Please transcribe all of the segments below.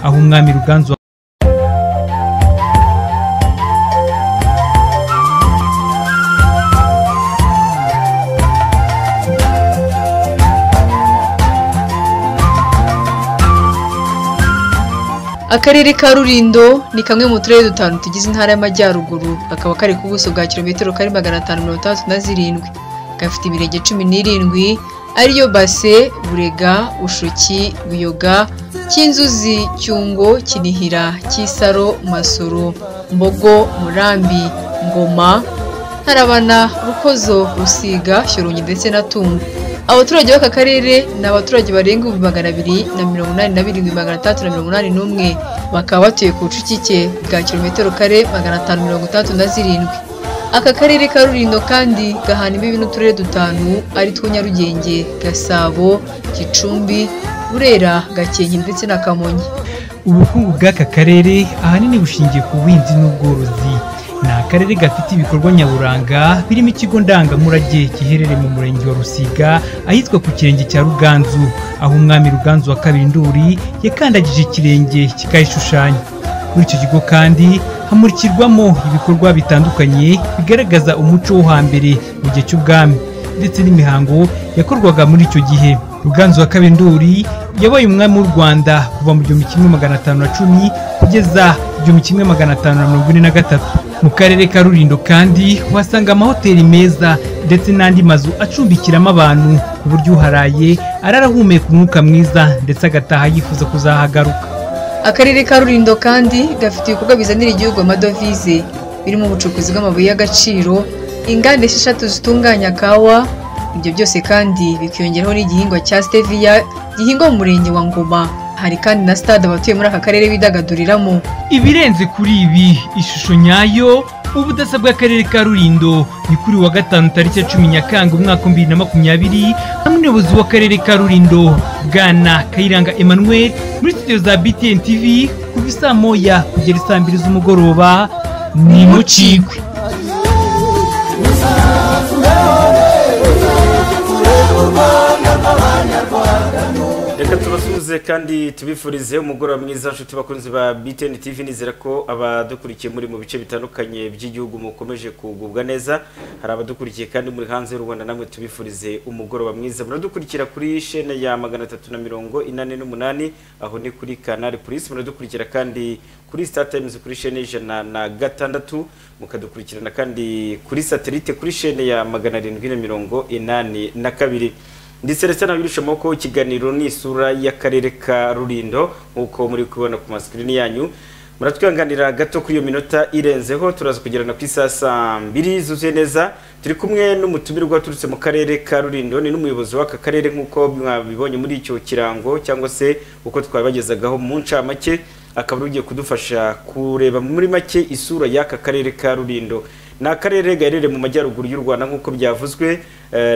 aho umwami ruganzu akarere ka rurindo ni kamwe mu turere dutanu tugize intara y'amajyaruguru kakaba kari ku buso bwa kilometero kari magana atanu mirongo itandatu na zirindwi gafite imirenge cumi n'irindwi ariyo base burega ushuki buyoga cy'inzuzi cyungo kinihira cy'isaro masoro mbogo murambi ngoma ntarabana rukozo rusiga shyorongi ndetse na tumba abaturage b'aka karere ni abaturage barenga ibihumbi magana abiri na mirongo inani na birindwi magana atandatu na mirongo inani n'umwe bakaba batuye ku bucucike bwa kilometero kare magana atanu mirongo itandatu na zirindwi aka karere ka rurindo kandi gahana imbibi n'uturere dutanu ari two nyarugenge gasabo gicumbi burera gakenke ndetse na kamonyi ubukungu bw'aka karere ahanini bushingiye ku buhinzi n'ubworozi ni akarere gafite ibikorwa nyaburanga birimo ikigo ndangamurage giherereye mu murenge wa rusiga ahitwa ku kirenge cya ruganzu aho umwami ruganzu wa kabiri nduri yakandagije ikirenge kikayishushanya muri icyo kigo kandi hamurikirwamo ibikorwa bitandukanye bigaragaza umuco wo hambere mu gihe cy'ubwami ndetse n'imihango yakorwaga muri icyo gihe ruganzu wa kabiri nduri yabaye umwami w'u rwanda kuva mu gihumbi kimwe magana atanu na cumi kugeza igihumbi kimwe magana atanu na mirongo ine na gatatu mu karere ka rurindo kandi uhasanga amahoteli meza ndetse n'andi mazu acumbikiramo abantu ku buryo uharaye arara ahumeka umwuka mwiza ndetse agataha yifuza kuzahagaruka akarere ka rurindo kandi gafite ibikorwa bizanira igihugu amadovize birimo ubucukuzi bw'amabuye y'agaciro inganda esheshatu zitunganya kawa ibyo byose kandi bikiyongeraho n'igihingwa cya steviya gihingwa mu murenge wa ngoma hari kandi na stade abatuye muri aka karere bidagaduriramo ibirenze kuri ibi ishusho nyayo ubudasa bw'akarere ka rurindo ni kuri wa gatanu tariki ya cumi nyakanga umwaka wa bibiri na makumyabiri hamwe n'umuyobozi w'akarere ka rurindo bwana kayiranga emmanuel muri studio za btn tv kuva isaa moya kugera isaa mbiri z'umugoroba ni mucikwe reka tubasuhuze kandi tubifurize umugoroba mwiza nshuti bakunzi ba btn tv nizera ko abadukurikiye muri mu bice bitandukanye by'igihugu mukomeje kugubwa neza hari abadukurikiye kandi muri hanze y'u rwanda namwe tubifurize umugoroba mwiza muradukurikira kuri shene ya magana atatu na mirongo inani n'umunani aho ni kuri kanari polisi muradukurikira kandi kuri star times kuri shene y'ijana na gatandatu mukadukurikirana kandi kuri satelite kuri shene ya magana arindwi na mirongo inani na kabiri ndi celestin abirusha ko ikiganiro ni isura y'akarere ka rurindo nk'uko muri kubibona ku masikirini yanyu muratwihanganira gato kuri iyo minota irenzeho turaza kugerana ku isaha saa mbiri zuzuye neza turi kumwe n'umutumirwa waturutse mu karere ka rurindo ni n'umuyobozi w'aka karere nk'uko mwabibonye muri icyo kirango cyangwa se uko twabibagezagaho mu ncamake akaba ugiye kudufasha kureba muri make isura y'aka karere ka rurindo ni akarere gaherereye mu majyaruguru y'u rwanda nk'uko byavuzwe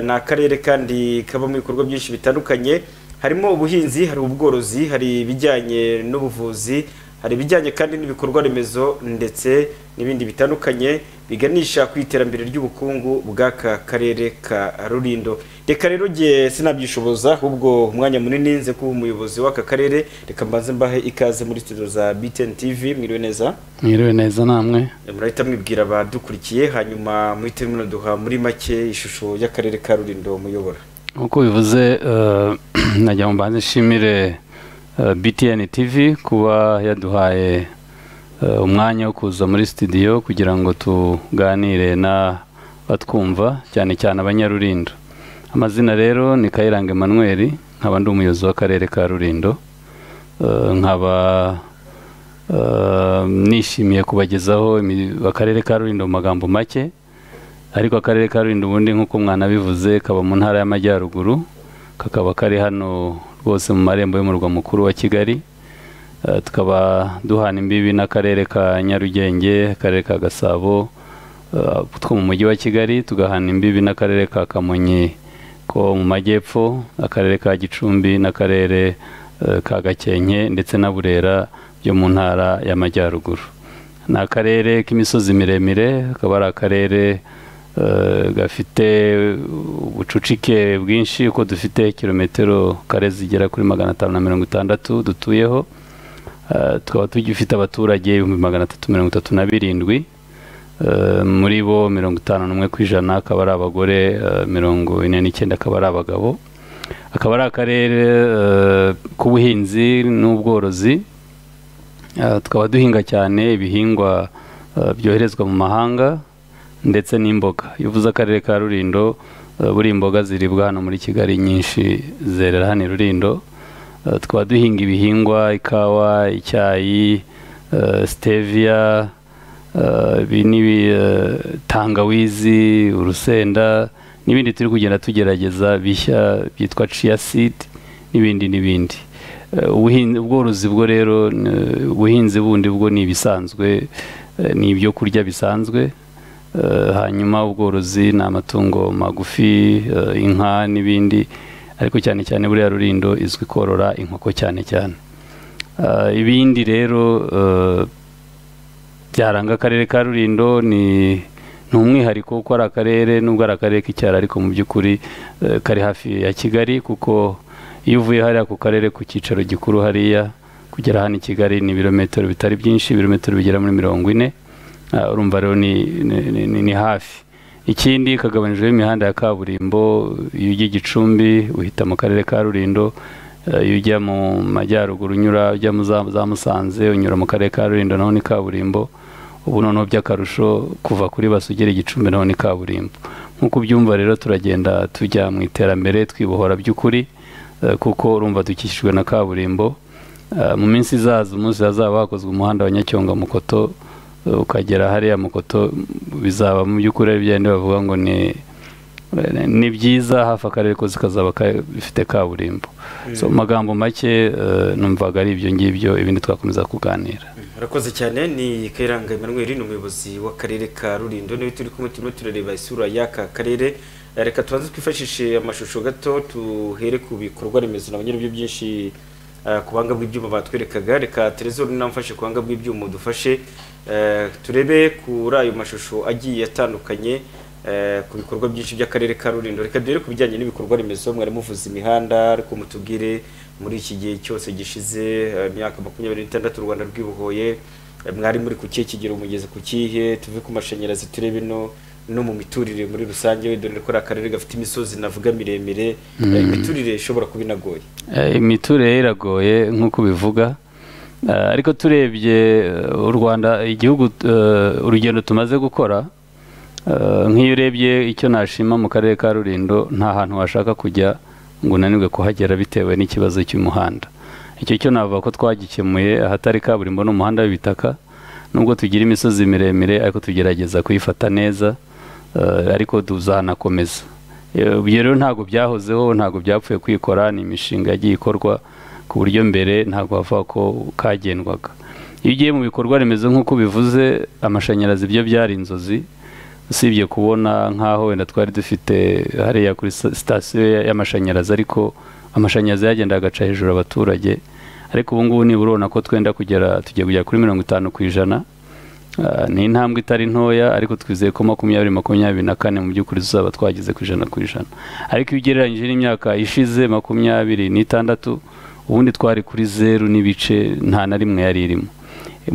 ni akarere kandi kabamo ibikorwa byinshi bitandukanye harimo ubuhinzi hari ubworozi hari ibijyanye n'ubuvuzi hari ibijyanye kandi n'ibikorwa remezo ndetse n'ibindi bitandukanye biganisha ku iterambere ry'ubukungu bw'aka karere ka rurindo reka rero ngiye sinabyishoboza ahubwo umwanya munini nze kuba umuyobozi w'aka karere reka mbanze mbahe ikaze muri studio za btn tv mwiriwe neza mwiriwe neza namwe murahita mwibwira abadukurikiye hanyuma muhite munaduha muri make ishusho y'akarere ka rurindo muyobora nk'uko bivuze eh, nagira ngo mbanze nshimire eh, btn tv kuba yaduhaye eh, umwanya wo kuza muri studio kugira ngo tuganire n'abatwumva cyane cyane abanyarurindo amazina rero ni kayiranga emmanuel nkaba ndi umuyobozi w'akarere ka rurindo Eh, nkaba Uh, nishimiye kubagezaho imi- akarere ka rurindo mu magambo make ariko akarere ka rurindo ubundi nk'uko mwanabivuze kaba mu ntara y'amajyaruguru kakaba kari hano rwose mu marembo y'umurwa mukuru wa kigali Uh, tukaba duhana imbibi n'akarere ka nyarugenge akarere ka gasabo uh, two mu mujyi wa kigali tugahana imbibi n'akarere ka kamonyi ko mu majyepfo akarere ka gicumbi n'akarere eh, ka gakenke ndetse na burera byo mu ntara y'amajyaruguru ni akarere k'imisozi miremire akaba ari akarere eh, gafite ubucucike bwinshi uko dufite kilometero kare zigera kuri magana atanu na mirongo itandatu dutuyeho Ah, tukaba tugifite abaturage ibihumbi magana atatu mirongo itatu na birindwi Eh, muri bo mirongo itanu n'umwe ku ijana akaba ari abagore eh, mirongo ine n'icyenda akaba ari abagabo akaba ari akarere eh, k'ubuhinzi n'ubworozi Eh, tukaba duhinga cyane ibihingwa eh, byoherezwa mu mahanga ndetse n'imboga iyo uvuze akarere ka rurindo eh, buri imboga ziribwa hano muri kigali nyinshi zerera hano i rurindo Eh, tukaba duhinga ibihingwa ikawa icyayi eh, stevia eh, ibi n'ibi eh, tangawizi urusenda n'ibindi turi kugenda tugerageza bishya byitwa chia seed n'ibindi n'ibindi Eh, ubuhin- ubworozi bwo rero ni- ubuhinzi bundi bwo ni ibisanzwe eh, ni ibyo kurya bisanzwe Eh, hanyuma ubworozi ni amatungo magufi eh, inka n'ibindi ariko cyane cyane buriya rurindo izwi korora inkoko cyane cyane Eh, ibindi rero eh, byaranga akarere ka rurindo ni ni umwihariko kuko ari akarere nubwo ari akarere k'icyaro ariko mu by'ukuri eh, kari hafi ya kigali kuko iyo uvuye hariya ku karere ku cyicaro gikuru hariya kugera hano i kigali ni ibirometero bitari byinshi ibirometero bigera muri mirongo ine Ah, urumva rero ni, ni, ni- ni, ni hafi ikindi kagabanijweho imihanda ya kaburimbo iyo ujya i gicumbi uhita mu karere ka rurindo Eh, iyo ujya mu majyaruguru unyura ujya mu za za musanze unyura mu karere ka rulindo naho ni kaburimbo ubu noneho by'akarusho kuva kuri basi ugera igicumbi naho ni kaburimbo nk'uko ubyumva rero turagenda tujya mu iterambere twibohora by'ukuri eh, kuko urumva dukikijwe na kaburimbo Eh, mu minsi izaza umunsi hazaba hakozwe umuhanda wa nyacyonga mukoto eh, ukagera hariya mukoto bizaba mu by'ukuri ari byandi bavuga ngo ni ni byiza hafi akarere kose kazaba ka- bifite kaburimbo so mu magambo make eh, numvaga ari ibyo ngibyo ibindi twakomeza kuganira urakoze cyane ni kayiranga emmanuel ni umuyobozi w'akarere ka rurindo niwe turi kumwe turimo turareba isura y'aka karere Eh, reka tubanze twifashishe amashusho gato tuhere ku bikorwa remezo nabo nyirabyo byinshi eh, ku buhanga bw'ibyuma batwerekaga reka terezo namfashe ku buhanga bw'ibyuma dufashe Eh, turebe kuri ayo mashusho agiye atandukanye eh, ku bikorwa byinshi by'akarere ka rurindo reka duhere ku bijyanye n'ibikorwa remezo mwari muvuze imihanda ariko mutubwire muri iki gihe cyose gishize eh, imyaka makumyabiri n'itandatu u rwanda rwibohoye eh, mwari muri ku kihe kigero umugezi ku kihe tuve ku mashanyarazi turebe no no mu miturire muri rusange dore ko ari akarere gafite imisozi navuga miremire eh, imiturire ishobora kuba inagoye Eh, imiturire iragoye nk'uko ubivuga Eh, ariko turebye eh, u rwanda igihugu eh, urugendo tumaze gukora eh, nk'iyo urebye icyo nashima mu karere ka rurindo nta hantu washaka kujya ngo unanirwe kuhagera bitewe n'ikibazo cy'umuhanda icyo cyo navuga ko twagikemuye ahatari kaburimbo n'umuhanda w'ibitaka nubwo tugira imisozi miremire ariko tugerageza kuyifata neza eh, ariko tuzanakomeza Eh, ibyo rero ntabwo byahozeho ntabwo byapfuye kwikora ni imishinga yagiye ikorwa ku buryo mbere ntabwo havuga ko kagendwaga iyo ugiye mu bikorwa remezo nk'uko bivuze amashanyarazi byo byari inzozi usibye kubona nk'aho wenda twari dufite hariya kuri sa- sitasiyo ya- y'amashanyarazi ariko amashanyarazi yagenda agaca hejuru abaturage ariko ubu ngubu nibura urabona ko twenda kugera tugiye kugera kuri mirongo itanu ku ijana Ah, ni intambwe itari ntoya ariko twizeye ko makumyabiri makumyabiri na kane mu by'ukuri tuzaba twageze ku ijana ku ijana ariko iyo ugereranyije n'imyaka ishize makumyabiri n'itandatu ubundi twari kuri zeru n'ibice nta na rimwe yari irimo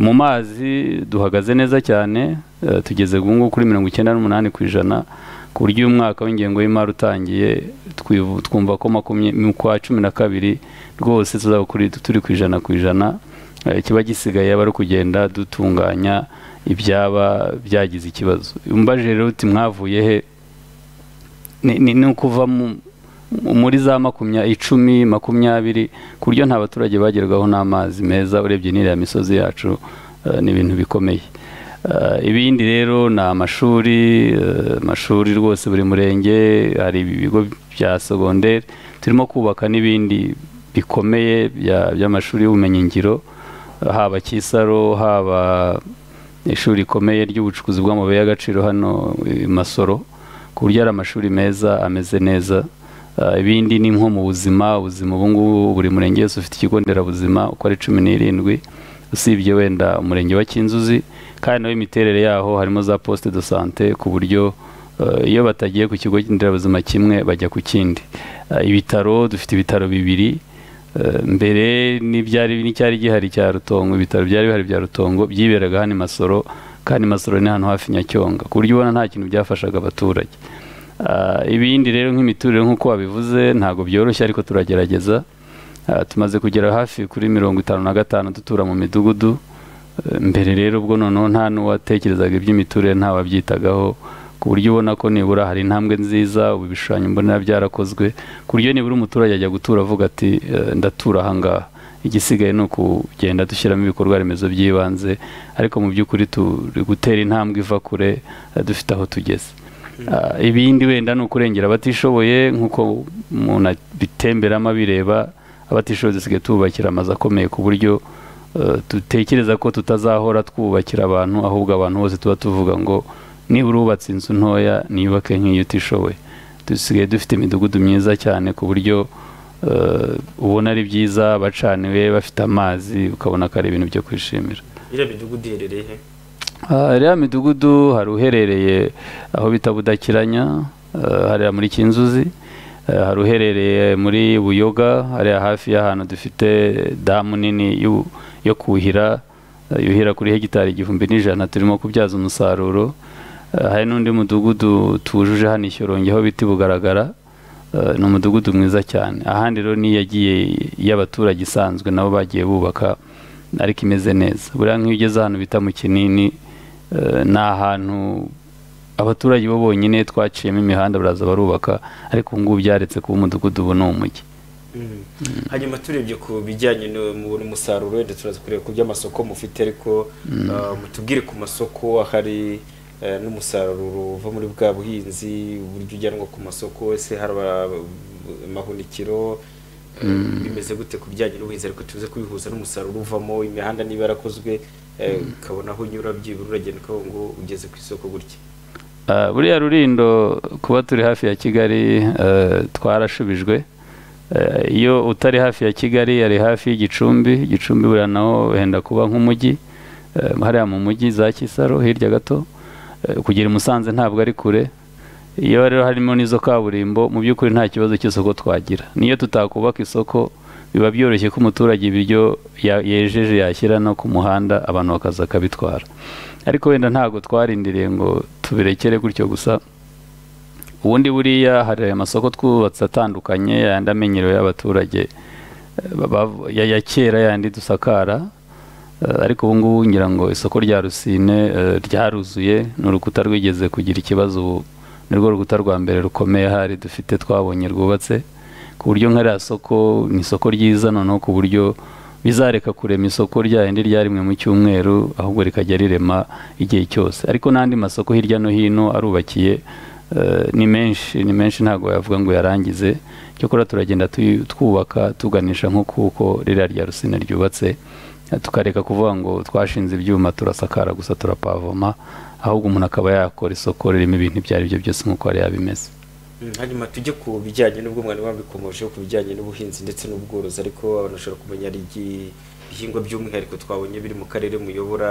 mu mazi duhagaze neza cyane eh, tugeze ubu ngubu kuri mirongo icyenda n'umunani ku ijana ku buryo uyu mwaka w'ingengo y'imari utangiye twivu- twumva ko makumyabiri mu kwa cumi na kabiri rwose tuzaba kuri- turi ku ijana ku ijana Eh, kiba gisigaye aba ari ukugenda dutunganya ibyaba byagize ikibazo umbajije rero uti mwavuye he ni- ni ni ukuva mu- muri za makumya icumi makumyabiri ku buryo nta baturage bagerwaho n'amazi meza urebye n'iriya misozi yacu eh, ni ibintu bikomeye Eh, ibindi rero ni amashuri eh, amashuri rwose buri murenge hari ibigo bya segonderi turimo kubaka n'ibindi bikomeye bya- by'amashuri y'ubumenyingiro eh, haba kisaro haba ishuri rikomeye ry'ubucukuzi bw'amabuye y'agaciro hano i masoro ku buryo ari amashuri meza ameze neza Ah, ibindi ni nko mu buzima ubuzima ubu ngubu buri murenge wese ufite ikigo nderabuzima uko ari cumi n'irindwi usibye wenda umurenge wa kinzuzi kandi nawe imiterere yaho harimo za poste de sante ku buryo eh, iyo batagiye ku kigo nderabuzima kimwe bajya ku kindi Ah, ibitaro dufite ibitaro bibiri Eh, mbere n'ibyari n'icyari gihari cya rutongo ibitaro byari bihari bya rutongo byiberaga hano i masoro kandi masoro ni hano hafi nyacyonga ku buryo ubona nta kintu byafashaga abaturage Ah, ibindi rero nk'imiturire nk'uko wabivuze ntabwo byoroshye ariko turagerageza Ah, tumaze kugera hafi kuri mirongo itanu na gatanu dutura mu midugudu Eh, mbere rero ubwo noneho nta n'uwatekerezaga iby'imiturire nta wabyitagaho ku buryo ubona ko nibura hari intambwe nziza ubu ibishushanyo mbonera byarakozwe ku buryo nibura umuturage ajya gutura avuga ati "Eh, ndatura ahangaha igisigaye ni ukugenda dushyiramo ibikorwa remezo by'ibanze ariko mu by'ukuri turi gutera intambwe iva kure eh, dufite aho tugeze Ah, ibindi wenda ni ukurengera abatishoboye nk'uko umuntu abitemberamo abireba abatishoboye dusigaye tububakira amazu akomeye ku buryo eh, dutekereza ko tutazahora twubakira abantu ahubwo abantu bose tuba tuvuga ngo nibura ubatse inzu ntoya niyubake nk'iyo utishoboye dusigaye dufite imidugudu myiza cyane ku buryo eh, ubona ari byiza bacaniwe bafite amazi ukabona ko ari ibintu byo kwishimira iriya midugudu iherereye he Ah, iriya midugudu hari uherereye aho bita budakiranya ah, hariya muri kinzuzi ah, hari uherereye muri buyoga hariya hafi y'ahantu dufite damu nini y'u- yo kuhira ah, yuhira kuri hegitari igihumbi n'ijana turimo kubyaza umusaruro Ah, hari n'undi mudugudu tujuje hano ishyorongi aho bita bugaragara ni umudugudu mwiza cyane ahandi rero ni iyagiye y'abaturage isanzwe nabo bagiye bubaka ariko imeze neza buriya nk'iyo ugeze ahantu bita mu kinini eh, ni ahantu abaturage bo bonyine twaciyemo imihanda baraza barubaka ariko ubu ngubu byaretse kuba umudugudu ubu ni umujyi Mm. hanyuma turebye ku bijyanye no- mu- n'umusaruro wenda turaza kureba ku by'amasoko mufite ariko ah, mutubwire ku masoko ahari eh, n'umusaruro uva muri bwa buhinzi uburyo ujyanwa ku masoko ese hari aba- amahunikiro eh, bimeze gute ku bijyanye n'ubuhinzi ariko tuze kubihuza n'umusaruro uvamo imihanda niba yarakozwe eh, ukabona aho unyura byibura uragenda ukavuga ngo ugeze ku isoko gutya Ah, buriya rurindo kuba turi hafi ya kigali eh, twarashubijwe Eh, iyo utari hafi ya kigali ari hafi y'igicumbi igicumbi buriya naho wenda kuba nk'umujyi Eh, hariya mu mujyi za kisaro hirya gato Eh, kugera i musanze ntabwo ari kure iyo rero harimo n'izo kaburimbo mu by'ukuri nta kibazo cy'isoko twagira niyo tutakubaka isoko biba byoroshye ko umuturage ibiryo ya- yejeje yashyira no ku muhanda abantu bakaza akabitwara ariko wenda ntabwo twarindiriye ngo tubirekere gutyo gusa ubundi buriya hari amasoko twubatse atandukanye yandi amenyerewe y'abaturage eh, baba- ya ya kera yandi dusakara Eh, ariko ubu ngubu ngira ngo isoko rya rusine eh, ryaruzuye ni urukuta rwigeze kugira ikibazo ubu ni rwo rukuta rwa mbere rukomeye hari dufite twabonye rwubatse ku buryo nka ririya soko ni isoko ryiza noneho ku buryo bizareka kurema isoko ryarindi ryarimwe mu cyumweru ahubwo rikajya rirema igihe cyose ariko n'andi masoko hirya no hino arubakiye eh, ni menshi ni menshi ntabwo yavuga ngo yarangize cyakora turagenda tuyi- twubaka tuganisha nko kuko ririya rya rusine ryubatse tukareka kuvuga ngo twashinze ibyuma turasakara gusa turapavoma ahubwo umuntu akaba yakora isoko ririmo ibintu ibyo ari byo byose nk'uko yari yabimeze Mm, hanyuma tujye ku bijyanye n'ubwo mwari wabikomojeho ku bijyanye n'ubuhinzi ndetse n'ubworozi ariko abantu bashobora kumenya ari igi- ibihingwa by'umwihariko twabonye biri mu karere muyobora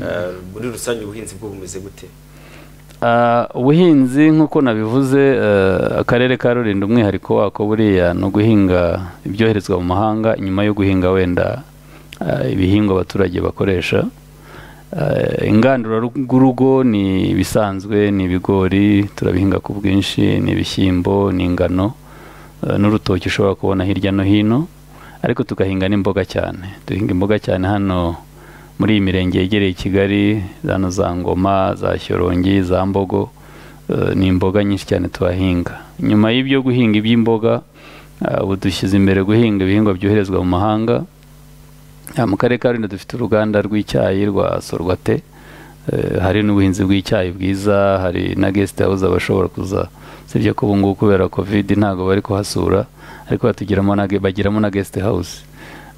ah, muri rusange ubuhinzi bwo bumeze gute Ah, ubuhinzi nk'uko nabivuze eh, akarere ka rulindo umwihariko wako buriya ni uguhinga ibyoherezwa mu mahanga nyuma yo guhinga wenda ah, ibihingwa abaturage bakoresha Eh, ingandurarugo ni ibisanzwe ni ibigori turabihinga ku bwinshi ni ibishyimbo ni ingano eh, n'urutoki ushobora kubona hirya no hino ariko tugahinga n'imboga cyane duhinga imboga cyane hano muri iyi mirenge yegereye kigali hano za ngoma za shyorongi za mbogo eh, ni imboga nyinshi cyane tuhahinga nyuma y'ibyo guhinga iby'imboga eh, ubu dushyize imbere guhinga ibihingwa byoherezwa mu mahanga Ah, mu karere ka rulindo dufite uruganda rw'icyayi rwa sorwate Eh, hari n'ubuhinzi bw'icyayi bwiza hari na guest house abashobora kuza sibyo ko ubungubu kubera covid ntabwo bari kuhasura ariko batugiramo na ge- bagiramo na guest house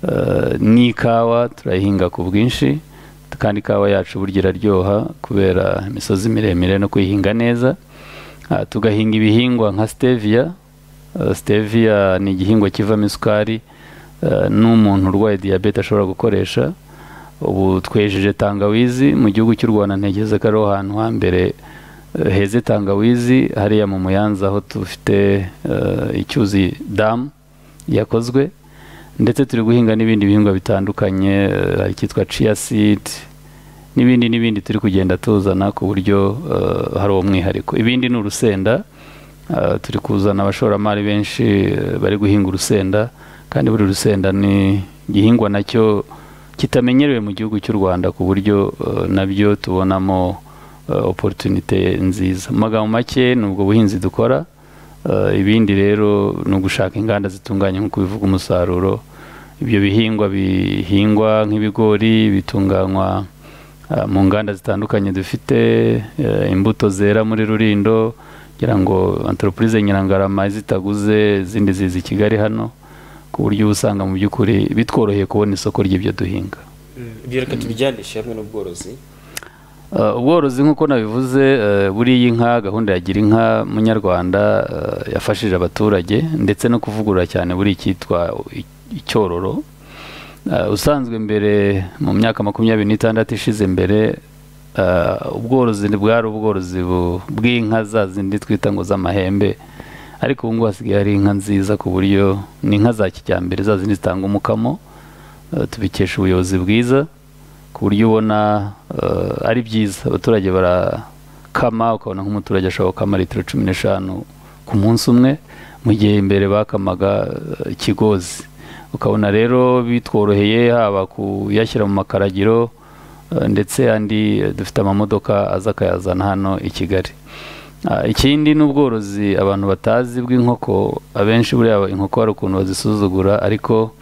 Eh, n'ikawa turayihinga ku bwinshi kandi ikawa yacu burya iraryoha kubera imisozi miremire no kuyihinga neza Ah, tugahinga ibihingwa nka stevia Uh, stevia ni igihingwa kivamo isukari uh, n'umuntu urwaye diyabete ashobora gukoresha ubu twejeje tangawizi mu gihugu cy'u rwanda ntekereza ko ariho hantu hambere uh, heze tangawizi hariya mu muyanza aho dufite uh, icyuzi damu yakozwe ndetse turi guhinga n'ibindi bihingwa bitandukanye eh, hari icyitwa ciya sidi n'ibindi n'ibindi turi kugenda tuzana ku buryo eh, hari uwo mwihariko ibindi ni urusenda eh, turi kuzana abashoramari benshi eh, bari guhinga urusenda kandi buri rusenda ni igihingwa nacyo kitamenyerewe mu gihugu cy'u rwanda ku buryo eh, nabyo tubonamo eh, opportunité nziza mu magambo make ni ubwo buhinzi dukora Eh, ibindi rero ni ugushaka inganda zitunganya nk'uko bivuga umusaruro ibyo bihingwa bihingwa nk'ibigori bitunganywa eh, mu nganda zitandukanye dufite eh, imbuto zera muri rurindo kugira ngo anteropurize nyirangarama zitaguze izindi ziza i kigali hano ku buryo uba usanga mu by'ukuri bitworoheye kubona isoko ry'ibyo duhinga ibyo reka tubijyanishe hamwe n'ubworozi Uh, ubworozi nk'uko nabivuze uh, buriya inka gahunda ya gira inka munyarwanda uh, yafashije abaturage ndetse no kuvugurura cyane buri icyitwa i- icyororo Uh, usanzwe mbere mu myaka makumyabiri n'itandatu ishize mbere uh, ubworozi bwari ubworozi bu- bw'inka za zindi twita ngo z'amahembe ariko ubu ngubu hasigaye hari inka nziza ku buryo ni inka za kijyambere za zindi zitanga umukamo Uh, tubikesha ubuyobozi bwiza ku buryo ubona eh, ari byiza abaturage barakama ukabona nk'umuturage ashobora gukama litiro cumi n'eshanu ku munsi umwe mu gihe imbere bakamaga eh, ikigozi ukabona rero bitworoheye haba kuyashyira mu makaragiro eh, ndetse andi eh, dufite amamodoka aza akayazana hano i kigali Ah, ikindi ni ubworozi abantu batazi bw'inkoko abenshi buriya inkoko hari ukuntu bazisuzugura ariko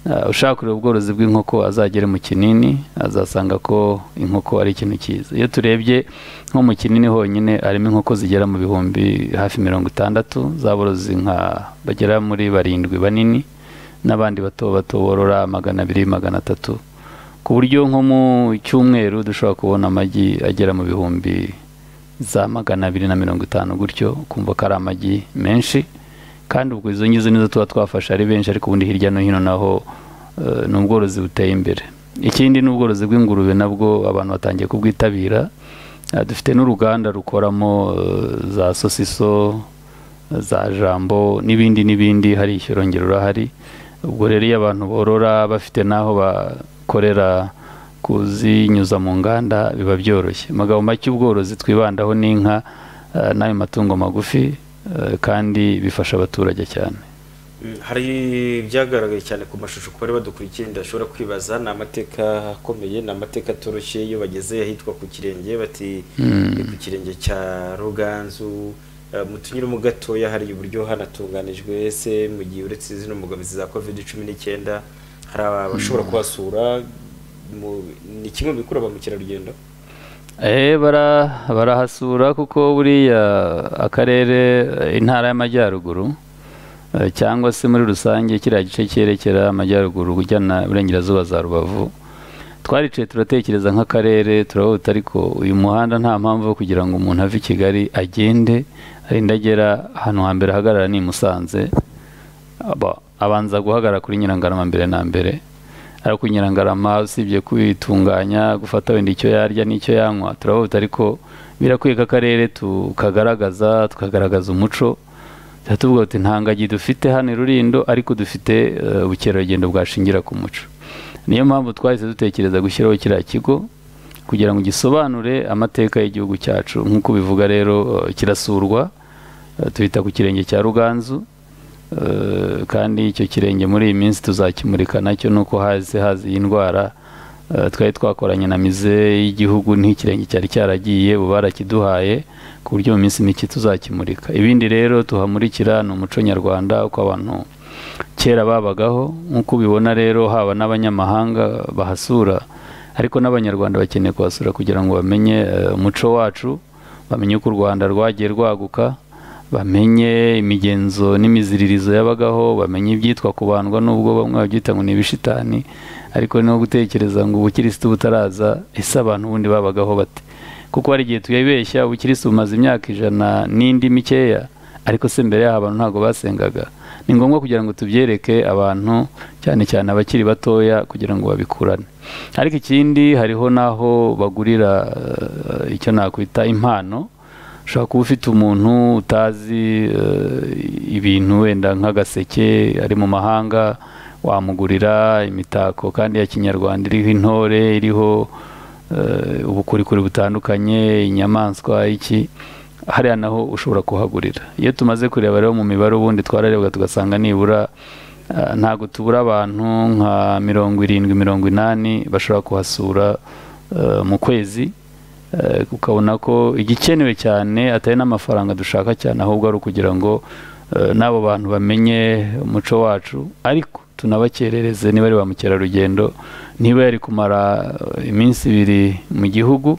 ah, ushaka kureba ubworozi bw'inkoko azagere mu kinini azasanga ko inkoko ari ikintu cyiza iyo turebye nko mu kinini honyine harimo inkoko zigera mu bihumbi hafi mirongo itandatu zaborozi nka bagera muri barindwi banini n'abandi bato bato borora magana abiri magana atatu ku buryo nko mu cyumweru dushobora kubona amagi agera mu bihumbi za magana abiri na mirongo itanu gutyo kumva ko ari amagi menshi kandi ubwo izo ngizo nizo tuba twafashe ari benshi ariko ubundi hirya no hino naho eh, ni ubworozi buteye imbere ikindi ni ubworozi bw'ingurube nabwo abantu batangiye kubwitabira Eh, dufite n'uruganda rukoramo eh, za sosiso za jambo n'ibindi n'ibindi hari ishyurongero urahari ubwo rero iyo abantu borora bafite n'aho bakorera kuzinyuza mu nganda biba byoroshye amagambo make ubworozi twibandaho n'inka eh, n'ayo matungo magufi eh, kandi bifasha abaturage cyane Mm, hari ibyagaragaye cyane ku mashusho ku bari badukurikiye ndashobora kwibaza ni amateka akomeye ni amateka atoroshye iyo bageze ahitwa ku kirenge bati ni ku kirenge cya ruganzu Eh, mutunyuremo gatoya hari uburyo hanatunganijwe ese mu gihe uretse zino mbogamizi za covid cumi n'icyenda hari abashobora kuhasura mu- ni kimwe mu bikurura ba mukerarugendo Eh, bara- barahasura kuko buriya akarere eh, intara y'amajyaruguru eh, cyangwa se muri rusange kiriya gice cyerekera amajyaruguru ujyana burengerazuba za rubavu twaricaye turatekereza nk'akarere turahuta ariko uyu muhanda nta mpamvu yo kugira ngo umuntu ave i kigali agende arinda agera ahantu hambere ahagarara ni i musanze aba- abanza guhagarara kuri nyirangarama mbere na mbere ariko nyirangarama usibye kwitunganya gufata wenda icyo yarya n'icyo yanywa turahuta ariko birakwiye ko akarere tukagaragaza tukagaragaza umuco tuba tuvuga tuti nta ngagi dufite hano i rurindo ariko dufite eh, ubukerarugendo bwashingira ku muco niyo mpamvu twahise dutekereza gushyiraho kiriya kigo kugira ngo gisobanure amateka y'igihugu cyacu nk'uko bivuga rero eh, kirasurwa eh, tuhita ku kirenge cya ruganzu Eh, kandi icyo kirenge muri iyi minsi tuzakimurika nacyo nuko haze haza iyi ndwara Eh, twari twakoranye na mize y'igihugu n'ikirenge cyari cyaragiye ubu barakiduhaye ku buryo mu minsi mike tuzakimurika ibindi rero tuhamurikira ni umuco nyarwanda uko abantu kera babagaho nk'uko ubibona rero haba n'abanyamahanga bahasura ariko n'abanyarwanda bakeneye kuhasura kugira ngo bamenye eh, umuco wacu bamenye uko u rwanda rwagiye rwaguka bamenye imigenzo n'imiziririzo yabagaho bamenye ibyitwa kubandwa n'ubwo bamwe babyita ngo ni ibishitani ariko ni no gutekereza ngo ubukirisitu butaraza ese abantu ubundi babagaho bate kuko hari igihe tuyibeshya ubukirisitu bumaze imyaka ijana n'indi mikeya ariko se mbere yaho abantu ntabwo basengaga ni ngombwa kugira ngo tubyereke abantu cyane cyane abakiri batoya kugira ngo babikurane ariko ikindi hariho n'aho bagurira eh, icyo nakwita impano ushobora kuba ufite umuntu utazi eh, ibintu wenda nk'agaseke ari mu mahanga wamugurira imitako kandi ya kinyarwanda iriho intore iriho eh, ubukorikori butandukanye inyamaswa iki hariya naho ushobora kuhagurira iyo tumaze kureba rero mu mibare ubundi twararebwa tugasanga nibura ah, ntabwo tubura abantu nka mirongo irindwi mirongo inani bashobora kuhasura eh, mu kwezi Eh, ukabona ko igikenewe cyane atari n'amafaranga dushaka cyane ahubwo ari ukugira ngo eh, n'abo bantu bamenye umuco wacu ariko tunabakerereze niba ari ba mukerarugendo niba yari kumara eh, iminsi ibiri mu gihugu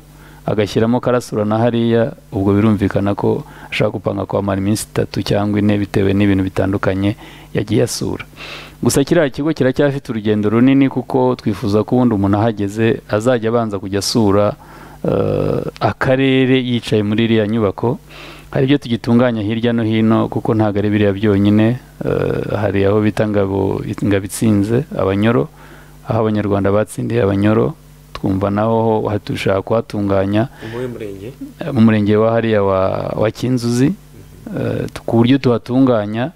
agashyiramo karasura na hariya ubwo birumvikana ko ashaka gupanga kuhamara iminsi itatu cyangwa ine bitewe n'ibintu bitandukanye yagiye asura gusa kiriya kigo kiracyafite urugendo runini kuko twifuza ko ubundi umuntu ahageze azajya abanza kujya asura eh, akarere yicaye muri iriya nyubako hari ibyo tugitunganya hirya no hino kuko ntabwo ari biriya byonyine eh, hari aho bita ngabo ingabo itsinze abanyoro aho abanyarwanda batsindiye abanyoro twumva naho ho dushaka kuhatunganya umuwe murenge eh, mu murenge wa hariya wa, wa kinzuzi eh, ku buryo tuhatunganya